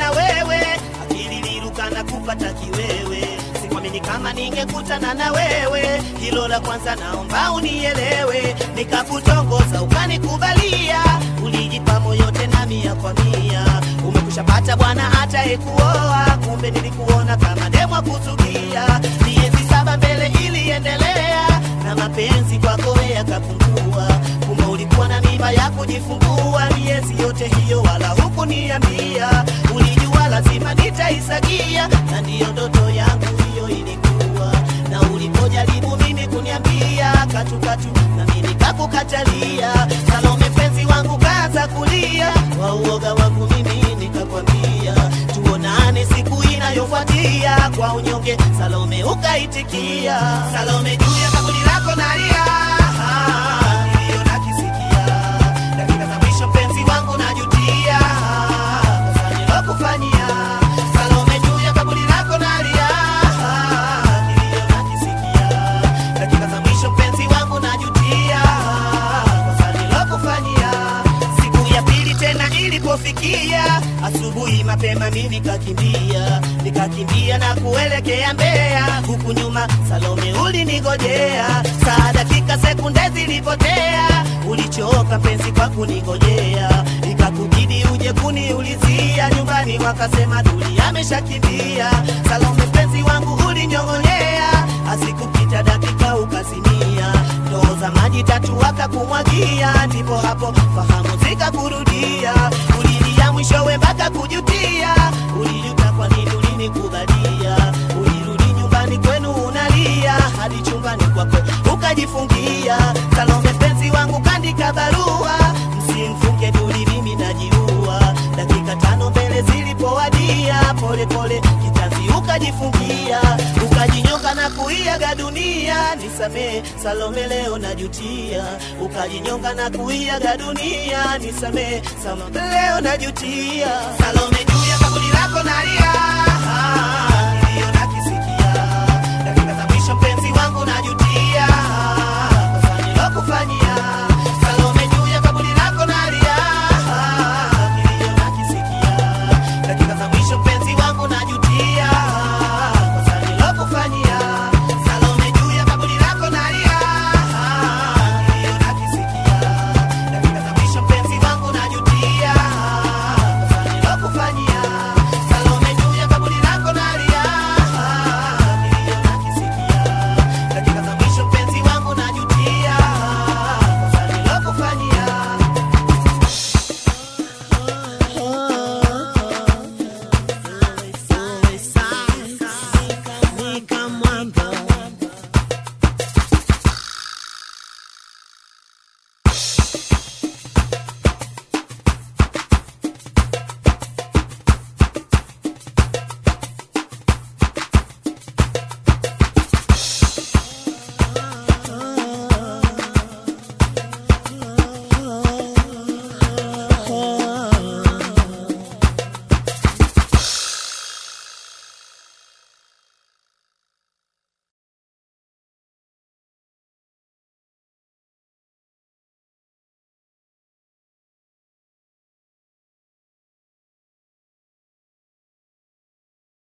na wewe, akili liruka na kupata kiwewe. Sikuamini kama ningekutana na wewe, hilo la kwanza naomba unielewe. Nikakutongoza ukanikubalia, ulijipa moyo tena mia kwa mia. Umekushapata bwana hata ekuoa, kumbe nilikuona kama demwa kuzugia. Miezi saba mbele iliendelea, na mapenzi kwako yakapungua. Kumbe ulikuwa na mimba ya kujifungua, miezi yote hiyo wala hukuniambia. Ulijua lazima nitaisagia, na ndiyo ndoto yangu hiyo ilikuwa. Na ulipojaribu mimi kuniambia katukatu, na mimi nikakukatalia. Salome penzi wangu kaanza kulia, wa uoga wangu mimi nikakwambia tuonane siku inayofuatia. Kwa unyonge Salome ukaitikia. Salome juu ya kaburi lako nalia, Ah, nilio nakisikia. Dakika za mwisho mpenzi wangu najutia, kosa nilokufanyia. Salome juu ya kaburi lako nalia, Ah, nilio nakisikia. Dakika za mwisho mpenzi wangu najutia, kosa nilokufanyia. Siku ya pili tena ilipofikia, asubuhi mapema mimi nikakimbia, nikakimbia na kuelekea Mbeya, huku nyuma Salome ulinigojea. Saa dakika sekunde zilipotea, ulichoka mpenzi kwa kunigojea, ikakubidi uje kuniulizia nyumbani, wakasema Duli ameshakimbia. Salome mpenzi wangu ulinyong'onyea, asikupita dakika ukazimia, ndoo za maji tatu wakakumwagia, ndipo hapo fahamu zikakurudia, ulilia mwishowe mpaka kujutia, ulijuta kwa nini ulinikubalia, ulirudi nyumbani kwenu unalia, hadi chumbani kwako ukajifungia. Salome mpenzi wangu kandika barua, msimfunge Duli, mimi najiua. Dakika tano mbele zilipowadia, pole pole kitanzi ukajifungia, ukajinyoka na kuiaga dunia. Nisamee Salome, leo najutia. Ukajinyonga na kuiaga dunia, nisamee Salome, leo najutia. Salome juu ya kaburi